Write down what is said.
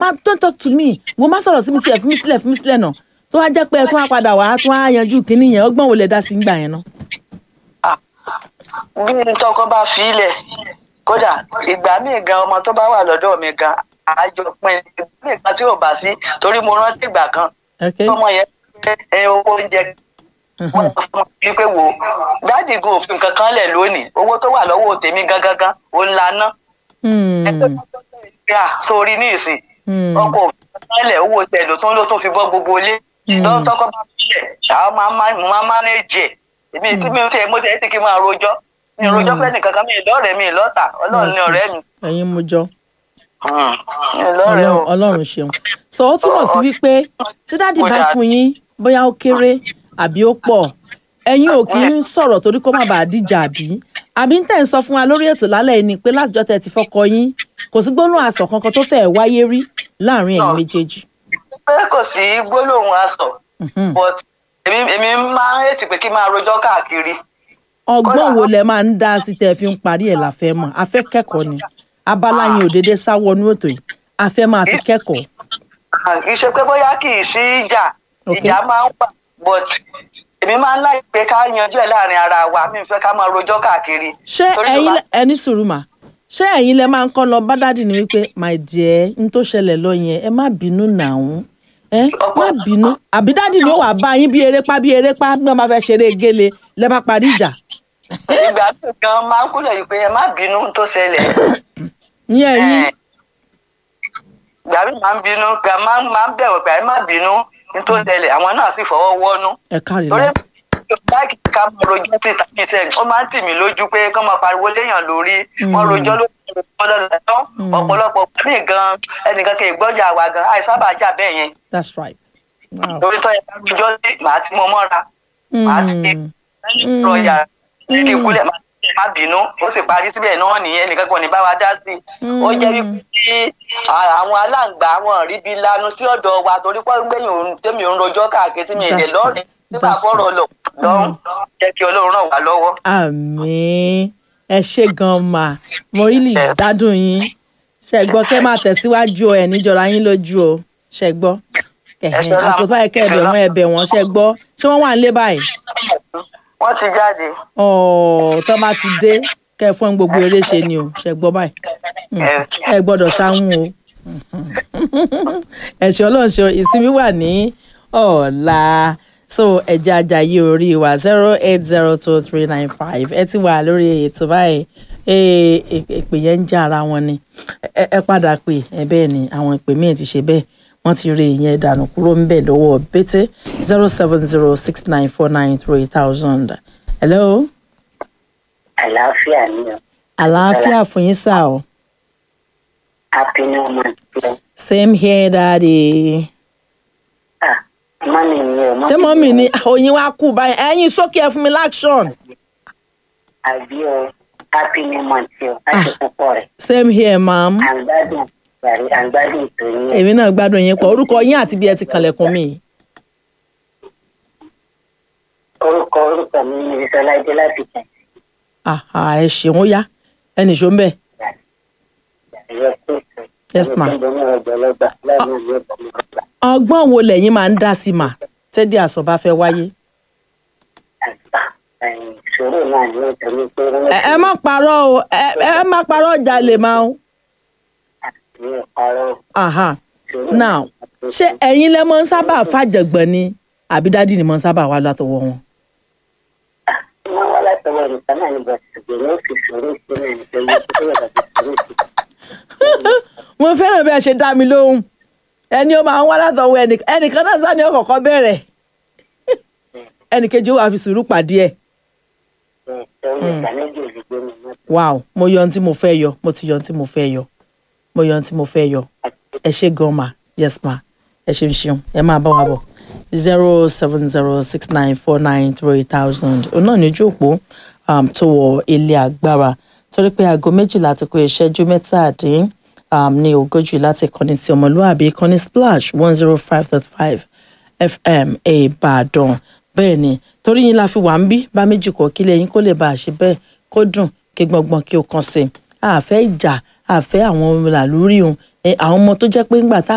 má don't talk to me wo má sọ̀rọ̀ sí mi tiẹ̀ fún mi sílẹ̀ fún mi sílẹ̀ náà tó wá jẹ́ pé ẹ tún wá padà wá tún wá yanjú kínní yẹn ọgbọ́n wo lẹ dá sí ń gbà yẹn náà. bí n tọkọ bá fi ilẹ̀ kódà ìgbà míì gan ọmọ tó bá wà lọ́dọ̀ mi gan àjọ pin ìgbà míì kan tí ò bá sí torí mo rántí ìgbà kan Okay. tọmọ yẹn ẹ owó oúnjẹ wọn sọ fún mi pé wò ó dáàdì gan òfin kankan lẹ̀ lónìí owó tó wà lọ́wọ́ tèmi gangan gan ó ń laná Hmm. yà sórí ní ìsìn Hmm. ọkọ̀ òfin kankan lẹ̀ owó tẹ̀ ló tún ló tún fi bọ́ gbogbo ilé Mm. lọ́wọ́ tọkọ bá filẹ̀ àwọn máa má mo máa mánéjì ẹ̀ èmi tí mi ò tẹ̀ mo tẹ̀ ẹ́ ti kí n máa rojọ́ mi ò rojọ́ Mm. fẹ́ nìkankan mi ì lọ́rẹ̀ẹ́ mi ì lọ́tà ọlọ́run ní ọ̀rẹ́ mi ẹ̀yin mo jọ mi ì lọ́rẹ̀ẹ́ o. Ọlọ́run- ọlọ́run ṣeun so ó túmọ̀ sí wípé tí dáàdì bá fún yín bóyá ó kéré àbí ó pọ̀ ẹ̀yin ò kì í sọ̀rọ̀ torí kó má bàa díjà àbí àbí ń tẹ̀ ń sọ fún wa lórí ètò lálẹ́ yìí ni pé látijọ́ tẹ̀ ti fọkọ yín kò sí gbóná àsọ̀ kankan tó fẹ́ẹ̀ wáyé rí láàrin ẹ̀yin méjèèjì. pé kò sí gbólóhùn aṣọ Mhm. but èmi èmi máa ń hètì pé kí n máa rojọ́ káàkiri ọgbọ́n wo lẹ máa ń dá sí tẹ́ ẹ fi ń parí ẹ̀ la fẹ́ mọ̀ a fẹ́ kẹ́kọ̀ọ́ ni abala yín ò déédéé sáwọnú ètò yìí a fẹ́ máa fi kẹ́kọ̀ọ́. Ah, kì í ṣe pé bóyá kì í sí ìjà Okay. ìjà máa ń wà but èmi máa ń láì pé ká yanjú ẹ̀ láàrin ara wa mi ò fẹ́ ká máa rojọ́ káàkiri. ṣé Torí tó ẹ̀yin bá- lẹ- ẹni sùúrù mà ṣé ẹ̀yin lẹ máa ń kọ́ lọ bá dádì ní wípé my dear n tó ṣẹlẹ̀ lọ yẹn ẹ má bínú nàún ẹ má bínú àbí dádì ni ó wàá bá yín bí erépá bí erépá bí wọ́n máa fẹ́ ṣeré gélé lẹ bá parí ìjà ìgbà tó gan máa ń kúlẹ̀ yìí pé ẹ má bínú tó ṣẹlẹ̀. ní ẹ̀yin Eh, ìgbà mi máa ń bínú gbà máa ń máa ń bẹ̀wọ̀ pé ẹ má bínú ní tó ṣẹlẹ̀ àwọn náà sì fọwọ́ wọ́nú. ẹ kárí torí lọ báàgì ká mọ rojọ́ sí tàbí tẹ̀ ó máa ń tì mí lójú pé kán máa pariwo léèyàn lórí wọn Mm. rojọ́ lórí ọlọ́dọ̀ Mm. ọ̀pọ̀lọpọ̀ mí gan ẹnìkan kì í gbọ́jà wa gan àìsábà jà bẹ́ẹ̀ yẹn that's right. Wow. torí tọ́ yẹ ká rojọ́ sí màá ti mọ mọ́ra màá ti Mm. lẹ́yìn ìrọ̀ yàrá kí n kúlẹ̀ máa ti má bínú ó sì parí síbẹ̀ náà nìyẹn nìkan kan ní bá wa dá sí i ó jẹ́ wípé tí àwọn aláǹgbá wọn rí bí lanu sí ọ̀dọ̀ wa torí pé gbẹ̀yìn òun tẹ́mi òun rojọ́ káàkiri tí mi ì lè That's lọ́ọ̀rẹ́ right. tí màá That's fọ̀rọ̀ lọ lọ́rùn jẹ́ kí ọlọ́run ràn wá lọ́wọ́. àmín ẹ ṣe gan ma mo really gbádùn yín ṣe gbọ́ kẹ́ máa tẹ̀síwájú ọ ẹ̀ níjọra yín lójú o ṣe gbọ́ ẹ̀hìn ṣọlá. àsìkò tó báyìí kẹ́ ẹ̀bẹ̀ wọn ẹ̀bẹ̀ wọn ṣe gbọ́ ṣé wọ́n wà nílé báyìí wọ́n ti jáde. ọ̀ọ́ tó bá ti dé kẹ́ ẹ fún gbogbo eré ṣe ni o ṣe gbọ́ báyìí Mm. ẹ gbọ́dọ̀ ṣáhùn o ẹ̀ṣẹ̀ ọlọ́run ṣe ìsinmi wà ní ọ̀la so ẹ̀jẹ̀ ajayi orí wa zero eight zero two three nine five ẹ ti wà lórí ètò báyìí Ee, ì- ìpè yẹn ń já ara wọn ni ẹ ẹ padà pè ẹ bẹ́ẹ̀ ni àwọn ìpè míì ti ṣe bẹ́ẹ̀ wọ́n ti rí ìyẹn dànù kúrò ń bẹ̀ lọ́wọ́ bété zero seven zero six nine four nine three thousand hello àlàáfíà ni o àlàáfíà fún yín sáà o. happy new month o same here daddy. ah mọ́mí mi o ṣé mọ́mì ni oyin wa kú báyìí ẹ̀yin sókè ẹ fún mi láction. àbí o happy new month o láti púpọ̀ rẹ̀ same here ma'am. à ń gbádùn ìgbàrí à ń gbádùn ètò yín èmi náà gbádùn yín pọ̀ orúkọ yín àti bí ẹ ti kànlẹ̀kùn mi. orúkọ orúkọ mi ni ìsọláìdé láti tẹ̀ àhà ẹ ṣeun ó yá ẹnì ṣó ń bẹ̀. ẹ̀yẹ kó ètò Yes, ma. ẹni tó ń bọ̀ ní ọjọ́ lọ́gbà láàrin ìlú ọ̀gbọ̀n ní ọgbà ọgbọ́n wo lẹ̀yin máa ń dá sí mà tẹ́dí àsọ bá fẹ́ wáyé. àgbà ẹ̀yìn ìṣòro náà ní nítorí pé ẹ ẹ má parọ́ o ẹ ẹ má parọ́ ọjà lè máa o. ní ìparọ́ àhà ìṣòro now ṣé ẹ̀yin lẹ máa ń sábà fàjọgbọ́n ni àbí dádì ni máa ń sábà wá látọwọ́ wọn. wọ́n wá látọwọ́ nìkan náà ní bọ̀sì ṣùgbọ́n ó fi ṣòro sí náà nítorí pé ó yàtọ̀ sí ṣòro sí mo fẹ́ràn bí ẹ ṣe dá mi lóhùn ẹni ó máa ń wá látọwọ́ ẹnìkan ẹnìkan náà sá ni ó kọ́kọ́ bẹ̀rẹ̀ ẹnìkejì ó wàá fi sùúrù pàdé ẹ̀ ẹ̀ torí ìgbà méjì ò lè gbé mi mọ́ wow mo yọ ohun tí mo fẹ́ yọ mo ti yọ ohun tí mo fẹ́ yọ mo yọ ohun tí mo fẹ́ yọ ẹ ṣe gan ma yes ma ẹ ṣeun ṣeun ẹ máa bá wa bọ̀ zero seven zero six nine four nine three thousand òun náà ní ojú òpó um, tó wọ ilé agbára torí pé aago méjìlá ti kó ìṣẹ́jú mẹ́tàdín um, ní ogójì láti kọ́ni ti ọmọlúwàbí kọ́ni splash one zero five dot five fm ìbàdàn bẹ́ẹ̀ ni torí yín la fi wà ń bí bá méjì kọ́ kílẹ̀ yín kó lè bá a ṣe bẹ́ẹ̀ kó dùn kí gbọ̀ngbọ̀n kí o kàn sí i àfẹ́ ìjà àfẹ́ àwọn làlúrí òun àwọn ọmọ tó jẹ́ pé ńgbà tá